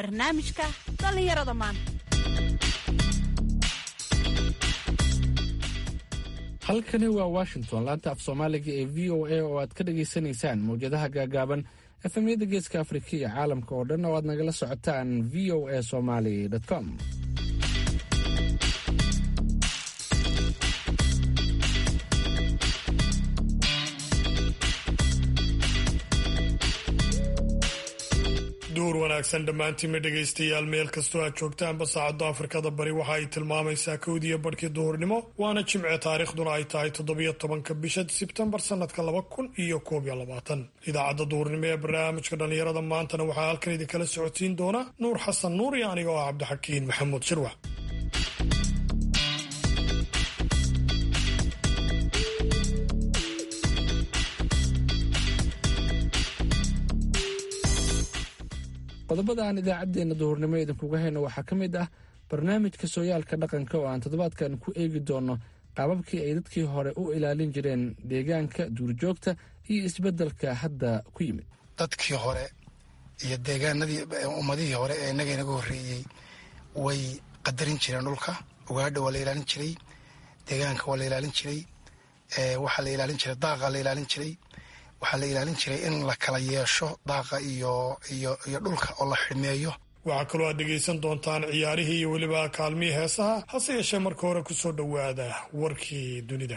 barnaamijka dhallinyarada maanta halkani waa washington laanta af soomaaliga ee v o a oo aad ka dhagaysanaysaan mawjadaha gaagaaban efemyada geeska afrika iyo caalamka oo dhan oo aad nagala socotaan v o a somaly com duur wanaagsan dhammaantiinma dhegaystayaal meel kastoo aad joogtaanba saacadda afrikada bari waxa ay tilmaamaysaa kowdiyo barhkii duhurnimo waana jimce taariikhduna ay tahay toddobiyo tobanka bisha sebtembar sannadka laba kun iyo koob iyo labaatan idaacadda duhurnimo ee barnaamijka dhallinyarada maantana waxaa halkan idinkala socodsiin doona nuur xasan nuur iyo aniga oo ah cabdixakiin maxamuud shirwax qodobada aan idaacaddeenna duhurnimo idinkuga hayno waxaa ka mid ah barnaamijka sooyaalka dhaqanka oo aan toddobaadkan ku eegi doonno qaababkii ay dadkii hore u ilaalin jireen deegaanka duurjoogta iyo isbeddelka hadda ku yimid dadkii hore iyo deegaanadii ummadihii hore ee innaga inaga horreeyey way qadarin jireen dhulka ugaadha waa la ilaalin jiray deegaanka waa la ilaalin jiray waxaa la ilaalin jiray daaqa la ilaalin jiray waxaa la ilaalin jiray in la kala yeesho daaqa iyo iyo iyo dhulka oo la xidhmeeyo waxaa kaloo aad dhegaysan doontaan ciyaarihii iyo weliba kaalmihii heesaha hase yeeshee marka hore ku soo dhowaada warkii dunida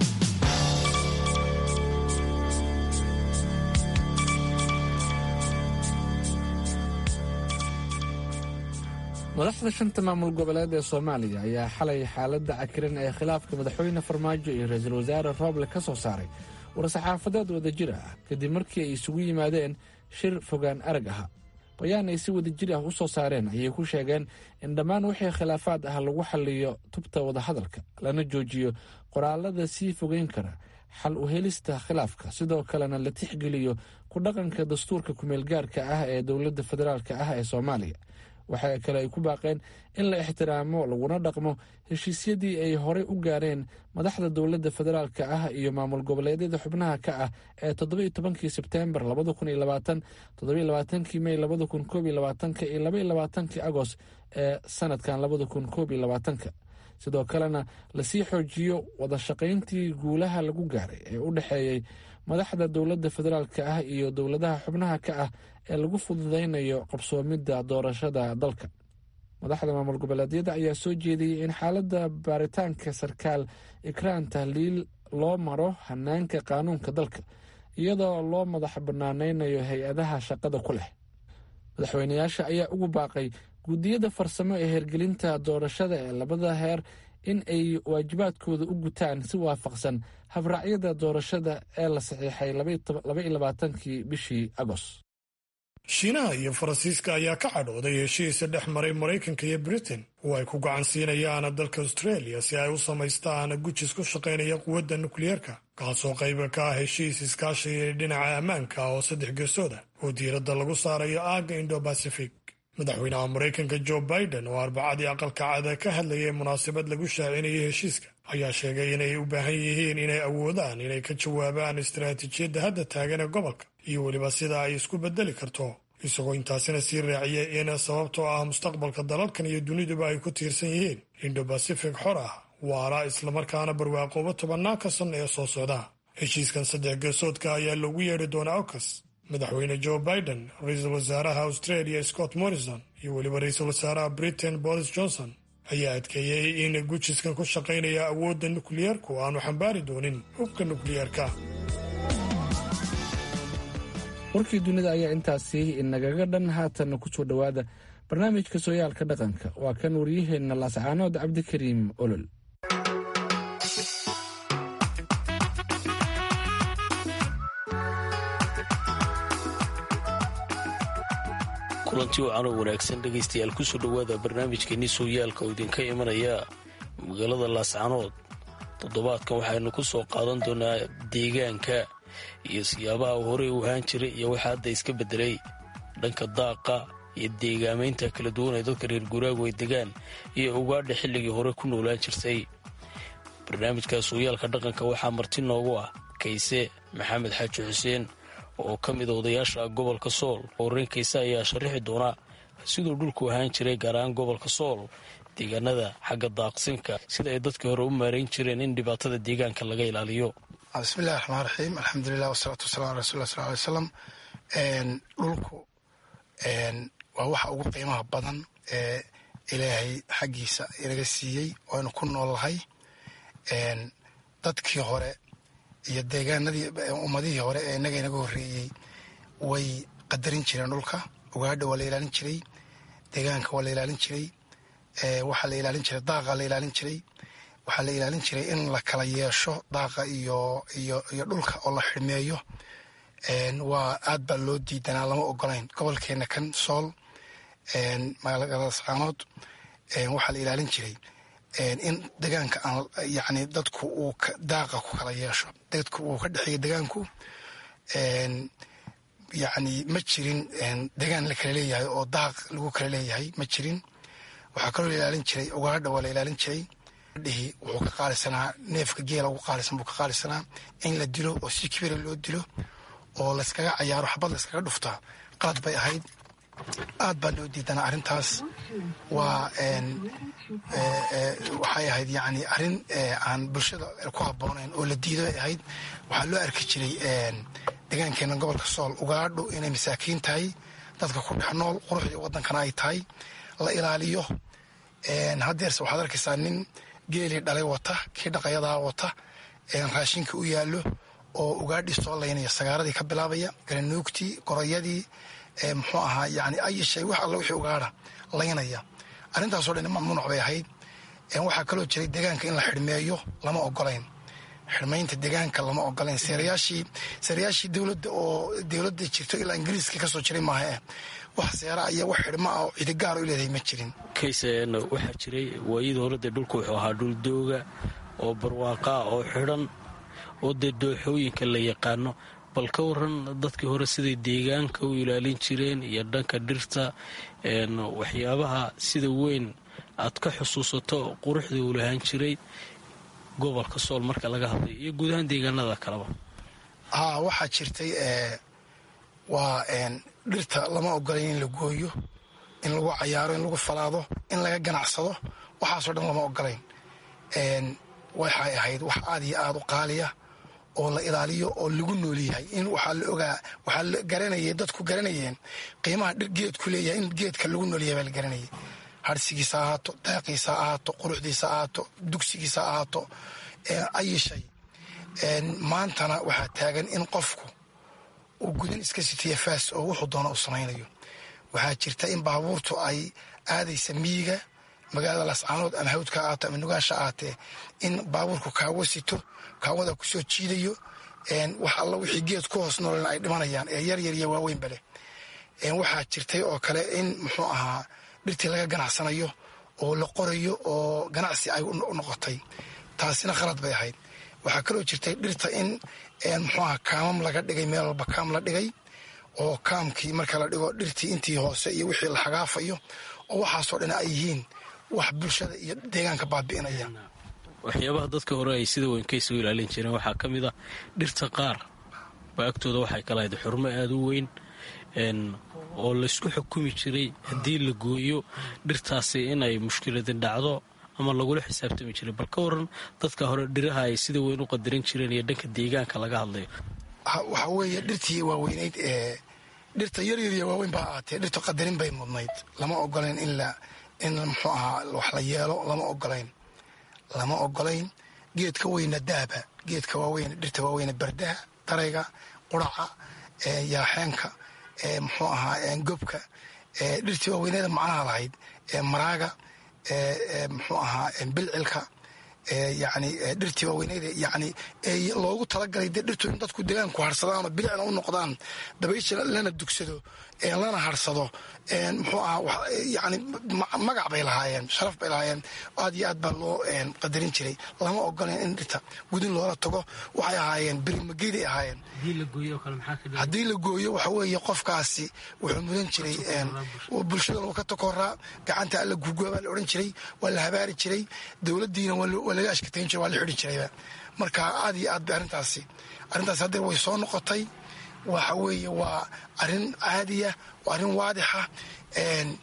madaxda shanta maamul goboleed ee soomaaliya ayaa xalay xaaladda cakiran ee khilaafka madaxweyne farmaajo iyo ra-iisul wasaare rooble ka soo saaray war-saxaafadeed wadajir ah kadib markii ay isugu yimaadeen shir fogaan arag aha bayaan ay si wadajir ah u soo saareen ayay ku sheegeen in dhammaan wixii khilaafaad ah lagu xalliyo tubta wadahadalka lana joojiyo qoraalada sii fogeyn kara xal u helista khilaafka sidoo kalena la tixgeliyo ku dhaqanka dastuurka kumeelgaarka ah ee dowladda federaalk ah ee soomaaliya waxa kale ay ku baaqeen in la ixtiraamo laguna dhaqmo heshiisyadii ay horey u gaareen madaxda dowladda federaalka ah iyo maamul goboleedyada xubnaha ka ah ee toddobiyo tobankii sebteembar labada kun iyo labaatan toddobiyo labaatankii mey labada kun koob iyo labaatanka iyo labaiyo labaatankii agost ee sanadkan labada kun koob iyo labaatanka sidoo kalena lasii xoojiyo wada shaqayntii guulaha lagu gaaray ee u dhexeeyey madaxda dowladda federaalka ah iyo dowladaha xubnaha ka ah ee lagu fududaynayo qabsoomidda doorashada dalka madaxda maamul goboleedyada ayaa soo jeediyey in xaaladda baaritaanka sarkaal ikraan tahliil loo maro hanaanka qaanuunka dalka iyadoo loo madax banaanaynayo hay-adaha shaqada ku leh madaxweynayaasha ayaa ugu baaqay guddiyada farsamo ee hergelinta doorashada ee labada heer in ay waajibaadkooda u gutaan si waafaqsan habraacyada doorashada ee la saxiixay labaiyo labaatankii bishii agost shiinaha iyo faransiiska ayaa ka cadhooday heshiisa dhex maray maraykanka iyo britain oo ay ku gacan siinayaan dalka australia si ay u samaystaan gujis ku shaqaynaya quwadda nukliyeerka kaasoo qayba ka ah heshiis iskaashiga dhinaca ammaanka oo saddex geesooda oo diiradda lagu saarayo aagga indo bacific madaxweynaha maraykanka jo biden oo arbacadii aqalka cada ka hadlayay munaasabad lagu shaacinayay heshiiska ayaa sheegay inay u baahan yihiin inay awoodaan inay ka jawaabaan istaraatiijiyadda hadda taagan ee gobolka iyo weliba sida ay isku bedeli karto isagoo intaasina sii raaciyay in sababtoo ah mustaqbalka dalalkan iyo duniduba ay ku tiirsan yihiin indo bacific xor ah waara islamarkaana barwaaqooba tobannaanka sanno ee soo socda heshiiskan saddex geesoodka ayaa loogu yeedhi doonaa okas madaxweyne jo biden ra-iisul wasaaraha australia scott morrison iyo weliba ra-iisul wasaaraha britain boris johnson ayaa adkeeyey in gujiskan ku shaqaynaya awoodda nukliyeerku aanu xambaari doonin hubka nukliyeerka warkii dunida ayaa intaasi inagaga dhan haatanna ku soo dhowaada barnaamijka sooyaalka dhaqanka waa kan waryaheenna laascaanood cabdikariim olol kulanti wacan oo wanaagsan dhegaystayaal kusoo dhowaada barnaamijkeenii sooyaalka oo idinka imanaya magaalada laascanood toddobaadkan waxaynu ku soo qaadan doonaa deegaanka iyo siyaabaha horey u ahaan jiray iyo waxa hadda iska beddelay dhanka daaqa iyo deegaamaynta kala duwan ee dadka reer guuraagu ay degaan iyo ugaadha xilligii hore ku noolaan jirtay barnaamijka sooyaalka dhaqanka waxaa marti noogu ah kayse maxamed xaaji xuseen oo ka mid a odayaasha gobolka sool horreyn kayse ayaa sharaxi doona siduu dhulku ahaan jiray gaar ahaan gobolka sool deegaanada xagga daaqsinka sida ay dadkii hore u maarayn jireen in dhibaatada deegaanka laga ilaaliyo bismillahi raxmaan raxiim alxamdulilah wasalaatu wasalam ala rasul sal alay slam dhulku waa waxa ugu qiimaha badan ee ilaahay xaggiisa inaga siiyey ooaynu ku noolnahay dadkii hore iyo deegaanadii ummadihii hore ee inaga inaga horreeyey way qadarin jireen dhulka ugaadha waa la ilaalin jiray deegaanka waa la ilaalin jiray waxaa la ilaalin jiray daaqa la ilaalin jiray waxaa la ilaalin jiray in la kala yeesho daaqa iyo iyo iyo dhulka oo la xidhmeeyo waa aad baa loo diidanaa lama ogolayn gobolkeena kan sool magaalada saanood waxaa la ilaalin jiray in degaanka aan yani dadku uu daaqa ku kala yeesho dadku uu ka dhexeeya degaanku yani ma jirin degaan la kala leeyahay oo daaq lagu kala leeyahay ma jirin waxaa kaloo la ilaalin jiray ugaadha waa la ilaalin jiray dhihi wuxuu ka qaalisanaa neefka geela ugu qaalisan buu ka qaalisanaa in la dilo oo si kibira loo dilo oo layskaga cayaaro xabad layskaga dhuftaa qalad bay ahayd aad baa loo diidanaa arrintaas waa waxay ahayd yani arrin aan bulshada ku habboonayn oo la diido bay ahayd waxaa loo arki jiray degaankeena gobolka sool ugaadhu inay masaakiin tahay dadka ku dhex nool quruxdii waddankana ay tahay la ilaaliyo haddeerse waxaad arkaysaa nin geelii dhalay wata kii dhaqayadaa wata raashinka u yaallo oo ugaadhii soo laynaya sagaaradii ka bilaabaya garanuugtii gorayadii muxuu ahaa yani ayishay wax alla wixii ugaadha laynaya arrintaasoo dhan mamnuuc bay ahayd waxaa kaloo jiray deegaanka in la xidhmeeyo lama ogolayn xidhmaynta deegaanka lama ogolayn seerayaashii seerayaashii dowladda oo dowladda jirto ilaa ingiriiska kasoo jiray maaha eh wax seera iyo wax xidhma ah oo cidigaar u leedahay ma jirin kayseen waxaa jiray waayadii hore dee dhulku wuxuu ahaa dhul dooga oo barwaaqaa oo xidhan oo dee dooxooyinka la yaqaano bal ka waran dadkii hore siday deegaanka u ilaalin jireen iyo dhanka dhirta waxyaabaha sida weyn aad ka xusuusato quruxdii uu lahaan jiray gobolka sool marka laga hadlayo iyo guud ahaan deegaanada kaleba haa waxaa jirtay waa dhirta lama ogolayn in la gooyo in lagu cayaaro in lagu falaado in laga ganacsado waxaasoo dhan lama ogolayn waxay ahayd wax aad iyo aad u qaaliya oo la ilaaliyo oo lagu nool yahay in waxaa la ogaa waxaa la garanayay dadku garanayeen qiimaha dhir geedku leeyahay in geedka lagu nool yahay baa la garanayay harsigiisa ahaato daaqiisa ahaato quruxdiisa ahaato dugsigiisa ahaato ayishay maantana waxaa taagan in qofku uu gudan iska sitiya faas oo wuxuu doona u samaynayo waxaa jirta in baabuurtu ay aadaysa miyiga magaalada lascaanood ama hawdka ahaato ama nugaasha ahaatee in baabuurku kaawo sito kaawada kusoo jiidayo wax alla wixii geed ku hoos noolen ay dhimanayaan ee yar yar iyo waaweynba leh waxaa jirtay oo kale in muxuu ahaa dhirtii laga ganacsanayo oo la qorayo oo ganacsi ay u noqotay taasina khalad bay ahayd waxaa kaloo jirtay dhirta in muxuu aha kaamam laga dhigay meel walba kaam la dhigay oo kaamkii marka la dhigo dhirtii intii hoose iyo wixii la xagaafayo oo waxaasoo dhan ay yihiin wax bulshada iyo deegaanka baabi'inaya waxyaabaha dadka hore ay sida weyn kaysa u ilaalin jireen waxaa ka mid ah dhirta qaar baa agtooda waxay ka lahayd xurmo aada u weyn oo laysku xukumi jiray haddii la gooyo dhirtaasi inay mushkiladin dhacdo ama lagula xisaabtami jiray bal ka waran dadka hore dhiraha ay sida weyn u qadarin jireen iyo dhanka deegaanka laga hadlayo waxaa weeye dhirtii waaweynayd ee dhirta yaryar iyo waaweyn baa ahaatee dhirta qadarin bay mudnayd lama ogolayn in la in muxuu ahaa wax la yeelo lama ogolayn lama ogolayn geedka weyna daaba geedka waaweyn dhirta waaweyne bardaha darayga quraca yaaxeenka muxuu ahaa gobka dhirtii waaweyneeda macnaha lahayd maraaga muxuu ahaa bilcilka yani dhirtii waaweyneeda yani loogu talagalay de dhirtu in dadku degaanku harsadaan oo bilicna u noqdaan dabaysha lana dugsado lana harsado muxuu ahaa yani magac bay lahaayeen sharaf bay lahaayeen aad iyo aad baa loo qadarin jiray lama ogoleen in dhirta gudin loola tago waxay ahaayeen berimageeday ahaayeen haddii la gooyo waxa weeye qofkaasi wuxuu mudan jiray bulshada lagu ka takoraa gacanta alla guuguwa baa la odhan jiray waa la habaari jiray dowladdiina waa laga ashkatayn jiray waa la xidhi jirayba marka aad iyo aad bay arrintaasi arrintaasi haddeer way soo noqotay waxa weeye waa arrin caadiya waa arrin waadixa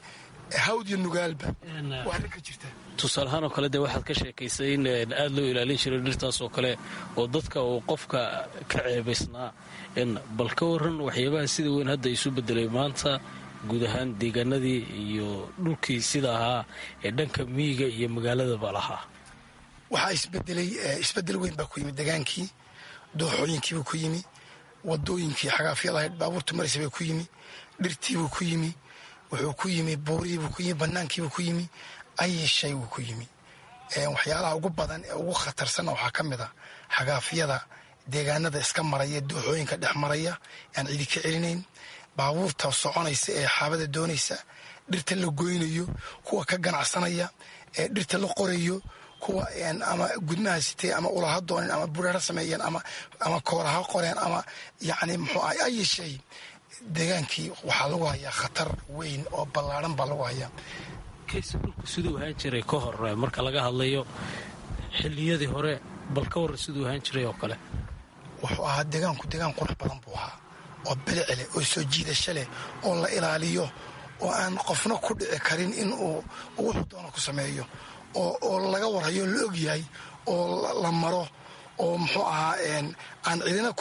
hawd iyo nugaalba waa arrin ka jirta tusaalahaan oo kale dee waxaad ka sheekaysay in aada loo ilaalin jiray dhirtaas oo kale oo dadka uu qofka ka ceebaysnaa bal ka waran waxyaabaha sida weyn hadda isu bedelay maanta guud ahaan deegaanadii iyo dhulkii sida ahaa ee dhanka miyiga iyo magaaladaba lahaa waxaa isbedelay isbedel weyn baa ku yimi degaankii dooxooyinkiibuu ku yimi wadooyinkii xagaafyadahayd baabuurta maraysa bay ku yimi dhirtiibuu ku yimi wuxuu ku yimi buurihiibuu ku yimi banaankiibuu ku yimi ayi shay wuu ku yimi waxyaalaha ugu badan ee ugu khatarsanna waxaa ka mid a xagaafyada deegaanada iska maraya dooxooyinka dhex maraya aan cidi ka celinayn baabuurta soconaysa ee xaabada doonaysa dhirta la goynayo kuwa ka ganacsanaya ee dhirta la qorayo kuwa ama gudmaha sitee ama ulaha doonin ama bureera sameeyeen ama kooraha qoreen ama yani muxuu ah ayi shay deegaankii waxaa lagu hayaa khatar weyn oo ballaaran baa lagu hayaa kayse dhulku siduu ahaan jiray ka hor marka laga hadlayo xilliyadii hore bal ka warran siduu ahaan jiray oo kale wuxuu ahaa deegaanku deegaan qurux badan buu ahaa oo bilici leh oo soo jiidasho leh oo la ilaaliyo oo aan qofna ku dhici karin in uu wuxuu doono ku sameeyo oo laga warhayo la og yahay oo la maro oo muxuu ahaa aan cidina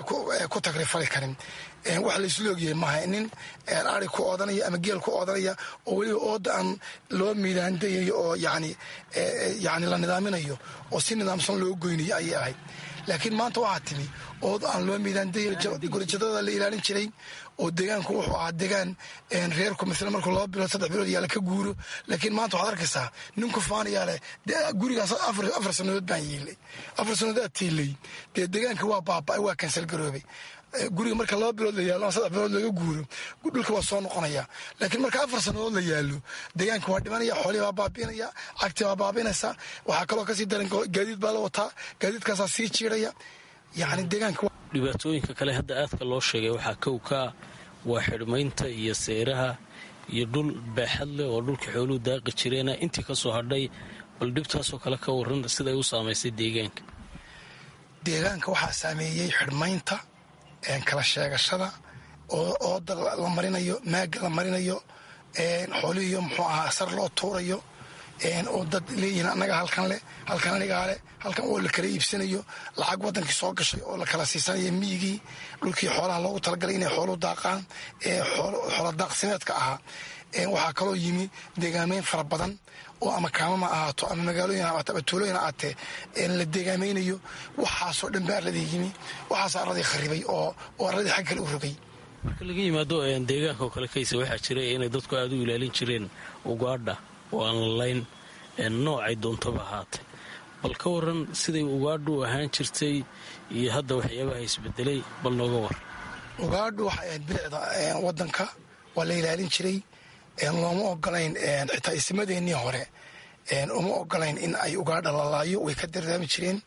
ku tagrifali karin wax laysla ogyahay maaha nin ari ku oodanaya ama geel ku oodanaya oo weliba ooda aan loo miidaandayayo oo yani yani la nidaaminayo oo si nidaamsan loo goynayo ayay ahayd laakiin maanta waxaa timi ood aan loo miidaandayagurjadada la ilaalin jiray oo deegaanku wuxuu ahaa deegaan reerku mila markuu laba bilood saddex bilood yaala ka guuro laakiin maanta waxaad arkaysaa ninku faanayaa leh gurigaas afar sannadood baan yiilay afar sannadood aad tiilay dee deegaanka waa baaba'ay waa kansal garoobay guriga marka laba bilood la yaalo ama saddex bilood laga guuro dhulka waa soo noqonaya laakiin marka afar sannadood la yaalo deegaanka waa dhimanaya xoolihii baa baabiinaya cagti baa baabiinaysa waxaa kaloo kasii daran gaadiid baa la wataa gaadiidkaasaa sii jiiraya yani deegaanka dhibaatooyinka kale hadda aadka loo sheegay waxaa kow kaa waa xidhmaynta iyo seeraha iyo dhul baaxad leh oo dhulka xooluhu daaqi jireena intii ka soo hadhay bal dhibtaasoo kale ka waran siday u saamaysay deegaanka deegaanka waxaa saameeyey xidhmaynta kala sheegashada oo ooda la marinayo maaga la marinayo xoolihiiyo muxuu ahaa sar loo tuurayo oo dad leeyihiin annaga halkan leh halkan anigaa leh halkan oo la kala iibsanayo lacag wadankii soo gashay oo la kala siisanaya miyigii dhulkii xoolaha loogu talagalay inay xoolu daaqaan ee xoola daaqsimeedka ahaa waxaa kaloo yimi deegaameyn fara badan oo ama kaamama ahaato ama magaalooyin ahaato ama tuulooyin ahaatee la deegaamaynayo waxaasoo dhan baa arladii yimi waxaasoo arladii kharibay oo arladii xag kale u rogay marka laga yimaado deegaanka oo kale kaysa waxaa jira inay dadku aada u ilaalin jireen ugaadha oo aan lalayn noocay doontaba ahaatay bal ka waran siday ugaadhu ahaan jirtay iyo hadda waxyaabaha isbedelay bal nooga war ugaadhu waxay ahayd bilicda wadanka waa la ilaalin jiray looma ogolayn xitaa ismadeennii hore uma ogolayn in ay ugaadha lalaayo way ka dardaami jireen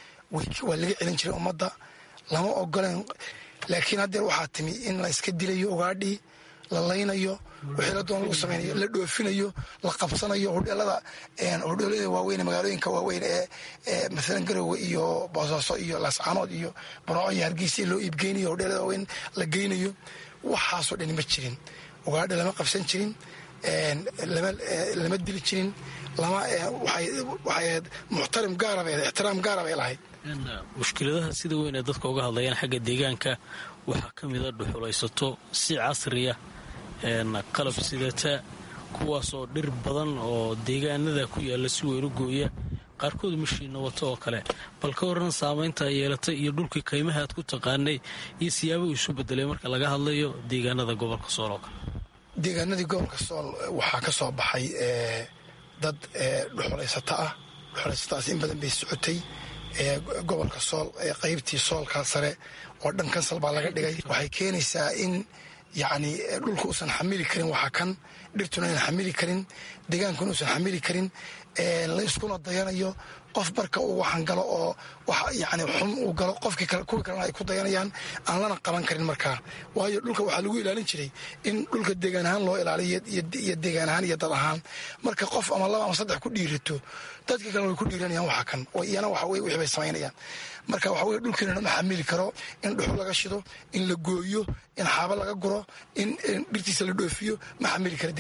waa laga celin jiray ummadda lama ogolayn laakiin haddeer waxaa timi in la iska dilayo ugaadhii la laynayo wixii la doon lagu samaynayo la dhoofinayo la qabsanayo hodheelada hodheelada waaweyn magaalooyinka waaweyn ee maalan garowe iyo boosaaso iyo laascaanood iyo barooco iyo hargeysa loo iibgeynayo hodheelada waaweyn la geynayo waxaasoo dhani ma jirin ugaadha lama qabsan jirin lama dili jirin waxay ahayd muxtarim gaarabay ixtiraam gaara bay lahayd mushkiladaha sida weyn ee dadka uga hadlayaan xagga deegaanka waxaa ka mida dhuxulaysato si casriya qalab sidata kuwaasoo dhir badan oo deegaanada ku yaalla si weyn u gooya qaarkood mashiinna wato oo kale bal ka waran saamaynta ay yeelatay iyo dhulkii kaymaha aad ku taqaanay iyo siyaabuu isu bedelay marka laga hadlayo deegaanada gobolka sool oo kale deegaanadii gobolka sool waxaa ka soo baxay dad dhuxulaysato ah dhuxulaysataas in badan bay socotay gobolka sool qaybtii soolkaa sare oo dhan kansal baa laga dhigay waxay keenaysaa in yacni dhulka uusan xamili karin waxaa kan dhirtuna aynan xamili karin deegaankuna uusan xamili karin layskuna dayanayo qof marka uu waxan galo oo wax yani xun uu galo qofkii kuwii kalena ay ku dayanayaan aan lana qaban karin markaa waayo dhulka waxaa lagu ilaalin jiray in dhulka deegaan ahaan loo ilaaliyo iyo deegaan ahaan iyo dad ahaan marka qof ama laba ama saddex ku dhiirato dadka kalena way ku dhiiranayaan waxa kan oo iyana waxa weye wixii bay samaynayaan marka waxa weye dhulkiina ma xamili karo in dhuxul laga shido in la gooyo in xaabo laga guro in dhirtiisa la dhoofiyo ma xamili kara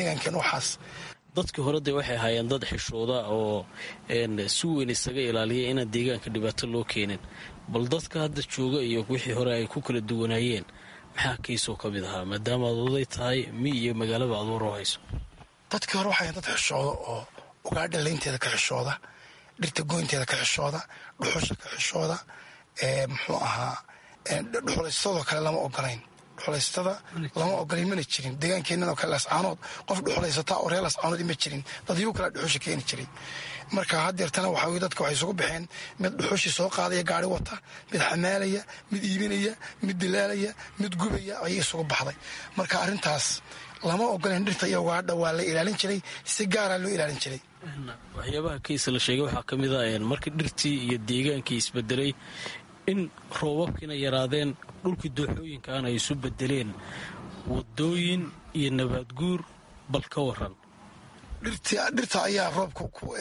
deegaankeen waxaas dadkii hore dee waxay ahaayeen dad xishooda oo si weyn isaga ilaaliya inaan deegaanka dhibaato loo keenin bal dadka hadda jooga iyo wixii hore ay ku kala duwanaayeen maxaa kiisoo ka mid ahaa maadaama aad oday tahay mi iyo magaalaba aad waroo hayso dadkii hore waxay dad xishooda oo ugaadha laynteeda ka xishooda dhirta goynteeda ka xishooda dhuxusha ka xishooda muxuu ahaa dhuxulaystadoo kale lama ogolayn dhuxulaystada lama ogolayn mana jirin deegaankeennan oo kale lascaanood qof dhuxulaysataa oo reer lascaanood ma jirin dad igu kala dhuxusha keeni jiray marka haddeertana waxa weye dadka waxay isugu baxeen mid dhuxushii soo qaadaya gaari wata mid xamaalaya mid iibinaya mid dilaalaya mid gubaya ayay isugu baxday marka arrintaas lama ogolayn dhirta iyo ugaadha waa la ilaalin jiray si gaaraa loo ilaalin jiray waxyaabaha kiisa la sheegay waxaa ka mid a markii dhirtii iyo deegaankii isbedelay in roobabkiina yaraadeen dhulkii dooxooyinkaana ay isu bedeleen wadooyin iyo nabaadguur bal ka waran dhirta ayaa roobka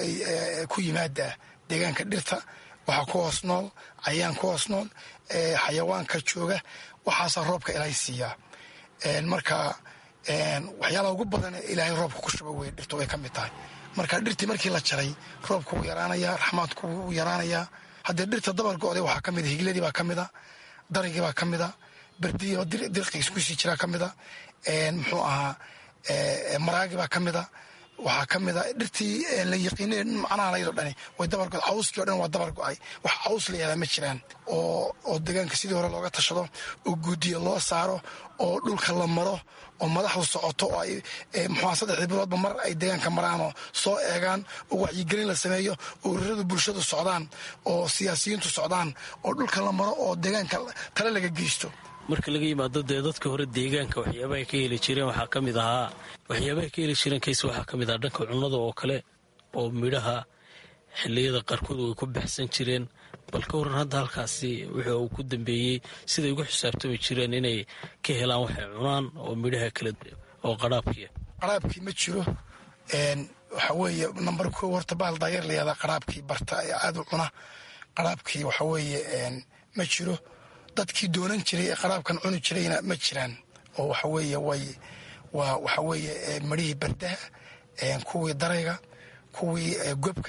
ku yimaada deegaanka dhirta waxaa ku hoos nool cayaan ku hoos nool xayawaanka jooga waxaasaa roobka ilaahay siiyaa marka waxyaalaha ugu badan ilaahay roobka ku shuba wey dhirtu way ka mid tahay marka dhirtii markii la jaray roobku wuu yaraanayaa raxmaadku wuu yaraanayaa haddee dhirta dabar go-day waxaa ka mida higladii baa ka mida darigii baa ka mida berdii dirqiis kusii jiraa ka mida muxuu ahaa maraagi baa ka mida waxaa ka mida dhirtii la yaqiinay macnaha layado dhani way dabar go cawskii o dhan waa dabar go-ay wax caws la yahdaa ma jiraan oo oo deegaanka sidii hore looga tashado oo guudiya loo saaro oo dhulka la maro oo madaxdu socoto oo ay muxua saddexdii biloodba mar ay deegaanka maraanoo soo eegaan oo wacyigelin la sameeyo oo ururada bulshadu socdaan oo siyaasiyiintu socdaan oo dhulka la maro oo deegaanka tale laga geysto marka laga yimaado dee dadka hore deegaanka waxyaabahay ka heli jireen waxaa ka mid ahaa waxyaabahay ka heli jireen kays waxaa ka mid ahaa dhanka cunnada oo kale oo midhaha xilliyada qaarkood way ku baxsan jireen bal ka waran hadda halkaasi wuxuu uu ku dambeeyey siday ugu xisaabtami jireen inay ka helaan waxay cunaan oo midhaha kale oo qaraabkiia qaraabkii ma jiro waxa weeye namber ko horta baal daayeer layahdaa qaraabkii barta ee aada u cuna qaraabkii waxa weeye ma jiro dadkii doonan jiray ee qaraabkan cuni jirayna ma jiraan oo waxa weeye way waa waxa weeye marihii bardaha kuwii darayga kuwii gobka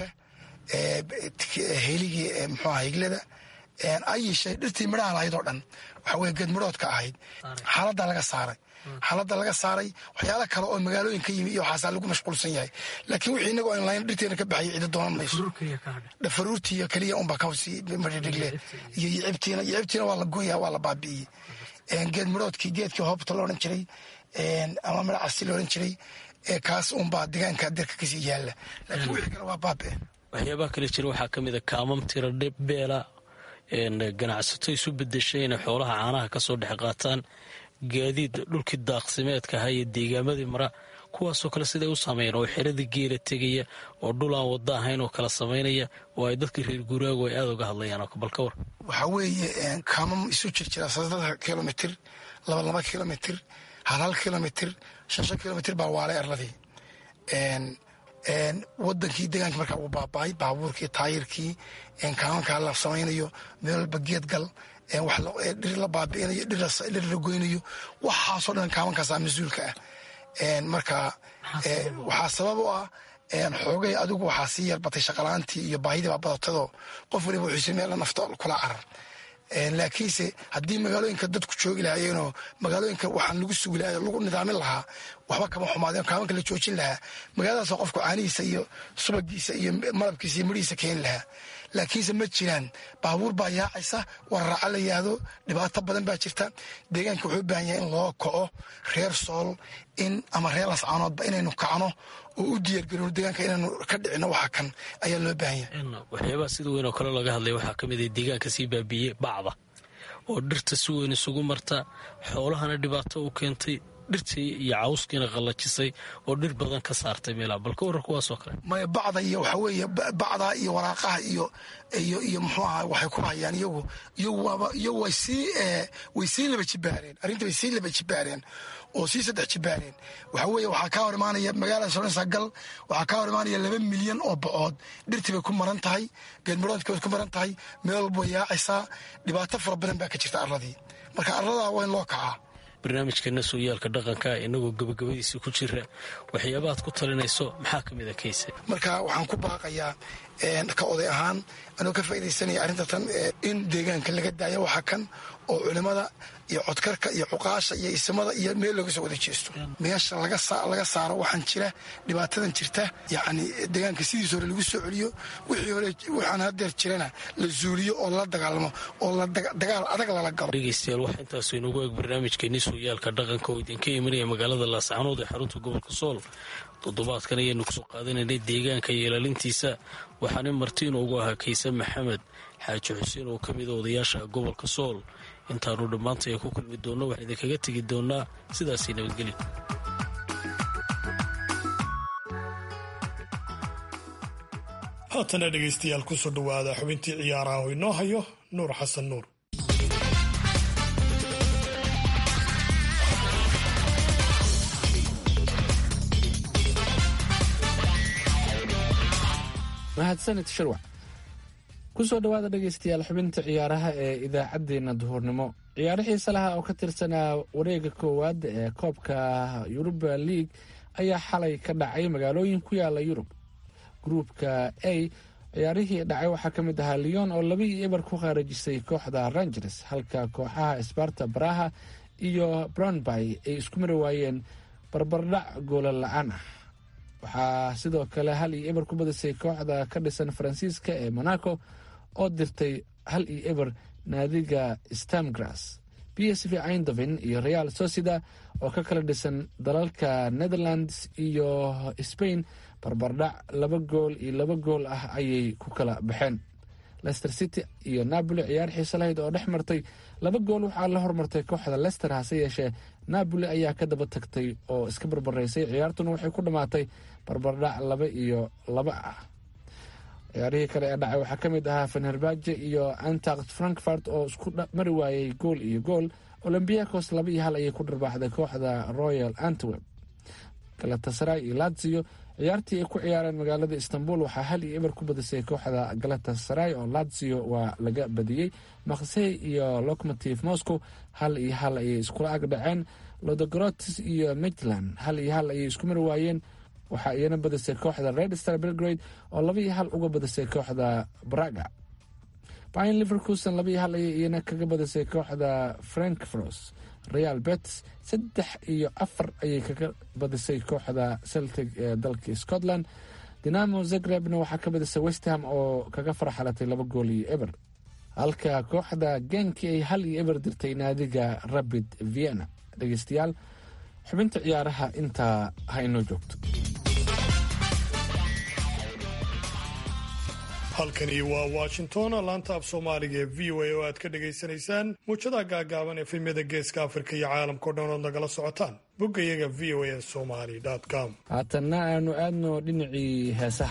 heligii muxuaha higlada ayishay dhirtii midhaha lahayd oo dhan waxa weye geedmidhoodka ahayd xaaladda laga saaray xaaladda laga saaray waxyaala kale oo magaalooyin ka yimi iyo waxaasaa lagu mashquulsan yahay laakiin wixii inaga aan lahayn dhirteena ka baxaya cidi doonan mayso dhafaruurtiiyo keliya unbaa kasii madhidhigle iyo yicibtiina yicibtiina waa la gooya waa la baabi'iyey geed midhoodkii geedkii hoobta la odhan jiray ama midha casi la odhan jiray kaas unbaa deegaanka dirka kasii yaalla laakiin wixii kale waa baabe waxyaabaha kale jira waxaa ka mid a kaamam tira beela ganacsato isu bedeshay inay xoolaha caanaha kasoo dhex qaataan gaadiid dhulkii daaqsimeedka ahaa iyo deegaamadii mara kuwaasoo kale siday u saameeyeen oo xeradii geela tegaya oo dhul aan wada ahayn oo kala samaynaya oo ay dadkii reer guuraagu ay aada uga hadlayaan bal ka war waxaa weeye kaamam isu jir jira saddex kilomitr laba laba kilomitr hal hal kilomitr shan shan kilomitr baa waalay arladii wadankii deegaanka markaa uu baaba-ay baabuurkii taayirkii kaamankaa la samaynayo meel walba geed gal dhir la baabi'inayo dhir la goynayo waxaasoo dhan kaamankaasa mas-uulka ah marka waxaa sabab u ah xoogay adigu waxaa sii yarbatay shaqalaantii iyo baahidii baa badatadoo qof waliba wuxuuse meel nafto kula carar laakiinse haddii magaalooyinka dadku joogi lahaayeenoo magaalooyinka waxaan lagu sugi lahay lagu nidaamin lahaa waxba kama xumaadeen kaamanka la joojin lahaa magaaladaas qofku caanihiisa iyo subagiisa iyo malabkiisa iyo midhihiisa keeni lahaa laakiinse ma jiraan baabuur baa yaacaysa wararaaca la yihahdo dhibaato badan baa jirta deegaanka wuxuu u baahan yahay in loo kaco reer sool in ama reer lascaanoodba inaynu kacno oo u diyaargarino deegaanka inaynu ka dhicino waxa kan ayaa loo baahan yahay waxyaabaha sida weyn oo kale laga hadlaya waxaa ka mid a deegaanka sii baabiiyey bacda oo dhirta si weyn isugu marta xoolahana dhibaato u keentay dhirtii iyo cawskiina qallajisay oo dhir badan ka saartay meelaha balka warar kuwaasoo kale maya bacda iyo waxa weeye bacda iyo waraaqaha iyo iyo iyo muxuu ahaa waxay ku hayaan iyagu iyagu waaba iyagu way sii way sii laba jibaareen arrinta way sii laba jibaareen oo sii saddex jibaareen waxa weeye waxaa kaa hor imaanaya magaalada soransa gal waxaa kaa hor imaanaya laba milyan oo bocood dhirtii bay ku maran tahay geedmaroodkii bay ku maran tahay meel walba way yaacaysaa dhibaato fara badan baa ka jirta arladii marka arladaa waa in loo kacaa barnaamijkeena sooyaalka dhaqanka inagoo gabagabadiisii ku jira waxyaabahaad ku talinayso maxaa ka mid a kayse marka waxaan ku baaqayaa ka oday ahaan anuu ka faaidaysanaya arrinta tan in deegaanka laga daayo waxa kan oo culimada iyo codkarka iyo cuqaasha iyo isimada iyo meel looga soo wada jeesto meesha laga saaro waxaan jira dhibaatadan jirta yacni deegaanka sidiis hore lagu soo celiyo wixii hore waxaan hadeer jirana la zuuliyo oo lala dagaalamo oo dagaal adag lala galo dhegeystayaal waxaa intaasu inagu eeg barnaamijkeenii sooyaalka dhaqanka oo idinka imanaya magaalada laascanood ee xarunta gobolka sool toddobaadkan ayaynu kusoo qaadanaynay deegaanka iyo ilaalintiisa waxaana marti inoogu ahaa kayse maxamed xaaji xuseen oo ka mida odayaasha gobolka sool intaanu dhammaantay ku kulmi doonno waxaan idinkaga tegi doonnaa sidaasii nabadgelya haatana dhegaystayaal kusoo dhowaada xubintii ciyaaraha oo inoo hayo nuur xasan nuur mahadsanid shirwac kusoo dhowaada dhegaystayaal xubinta ciyaaraha ee idaacaddeenna duhurnimo ciyaaro xiise laha oo ka tirsanaa wareega koowaad ee koobka yuruba league ayaa xalay ka dhacay magaalooyin ku yaala yurub gruupka a ciyaarihii dhacay waxaa ka mid ahaa leon oo laba iyo eber ku khaarajisay kooxda rangers halka kooxaha sbarta baraha iyo brownby ay isku mari waayeen barbardhac goola la-aan ah waxaa sidoo kale hal iyo eber ku badisay kooxda ka dhisan faransiiska ee monaco oo dirtay hal iyo eber naadiga stamgras b s v eindhoven iyo real socida oo ka kala dhisan dalalka netherlands iyo spain barbardhac laba gool iyo laba gool ah ayay ku kala baxeen lester city iyo napoli ciyaar xiise lahayd oo dhex martay laba gool waxaa la hormartay kooxda lester hase yeeshee napoli ayaa ka daba tagtay oo iska barbaraysay ciyaartuna waxay ku dhammaatay barbardhac laba iyo laba ah ciyaarihii kale ee dhacay waxaa ka mid ahaa fenerbaje iyo antact frankfurt oo isku mari waayey gool iyo gool olombiakos laba iyo hal ayay ku dharbaaxday kooxda royal antwerp galatasaray iyo lazio ciyaartii ay ku ciyaareen magaalada istanbul waxaa hal iyo eber ku badisay kooxda galatasaray oo lazio waa laga badiyey maksey iyo locomotive moscow hal iyo hal ayay iskula ag dhaceen lodogorotis iyo midland hal iyo hal ayay isku mari waayeen waxaa iyana badisay kooxda red star belgrade oo laba iyo hal uga badisay kooxda braga bayan liverkuson laba iyo hal ayay iyana kaga badisay kooxda frankfros real bets saddex iyo afar ayay kaga badisay kooxda celtic ee dalka scotland dinamo zagrebna waxaa ka badisay westham oo kaga farxalatay laba gool iyo eber halka kooxda genki ay hal iyo eber dirtay naadiga rabid vienna dhegeystayaal xubinta ciyaaraha intaa ha inoo joogto halkani waa washington laanta af soomaaliga ee v o a oo aad ka dhagaysanaysaan muujadaha gaagaaban ee filmyada geeska afrika iyo caalamkao dhan ood nagala socotaan boggayaga v o a somali com haatanna aanu aadno dhinacii heesaha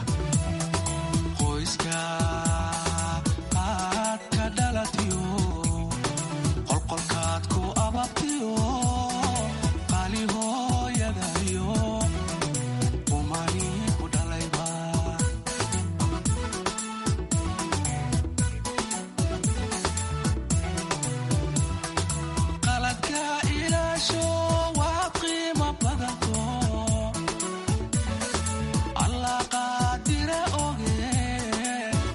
alla qaadire oge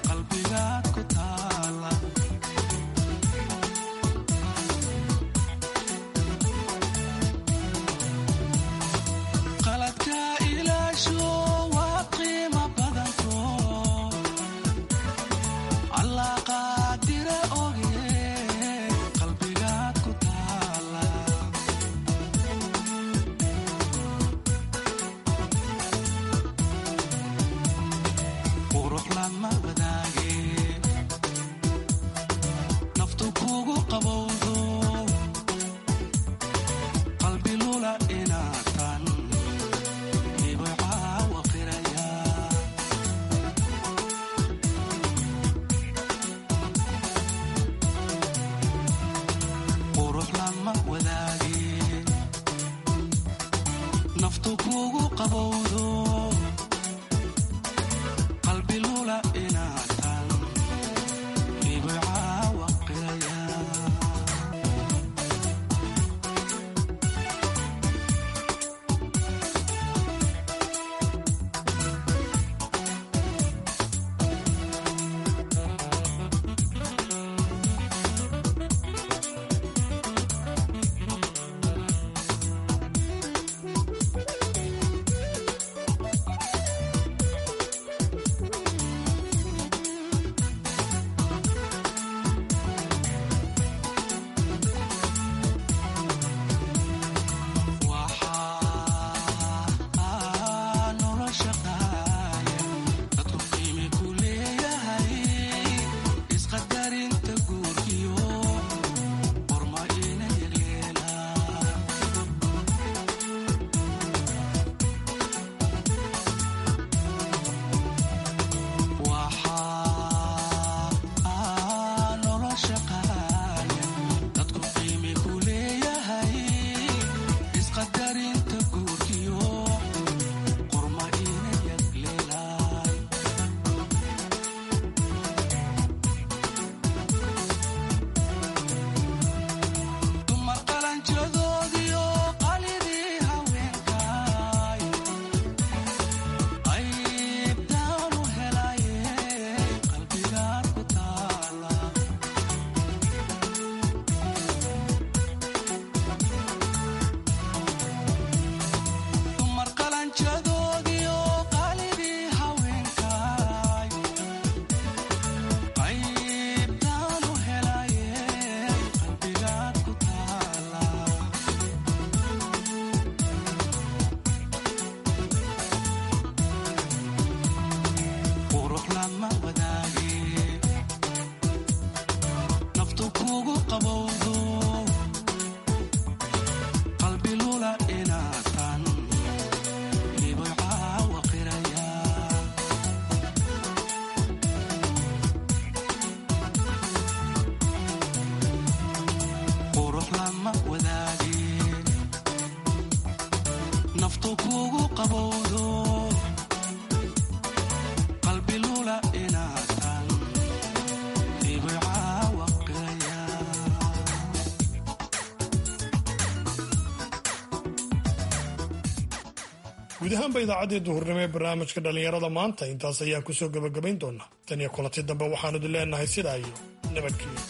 guud ahaanba idaacaddii duhurnimo ee barnaamijka dhallinyarada maanta intaas ayaan kusoo gebagabayn doonaa tan iyo kulanti dambe waxaanu idin leenahay sidaa iyo nabadgelyo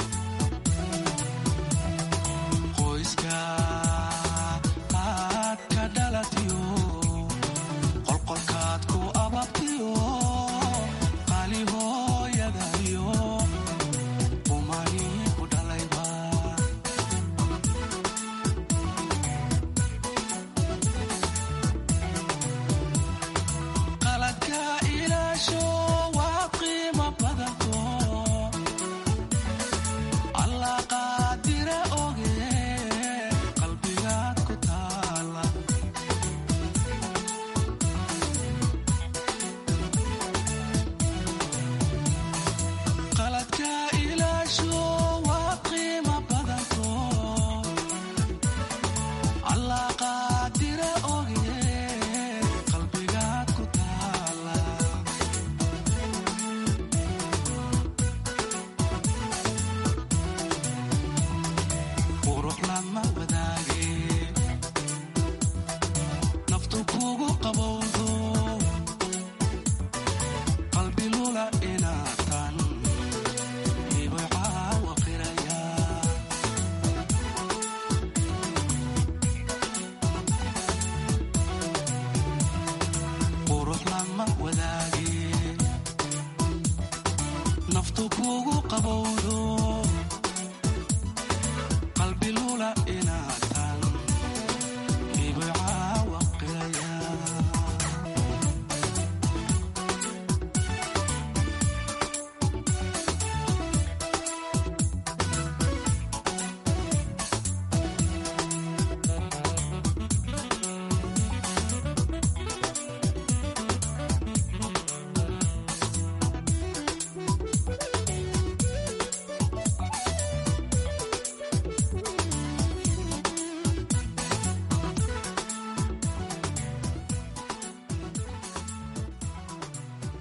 naftu kugu qabowdo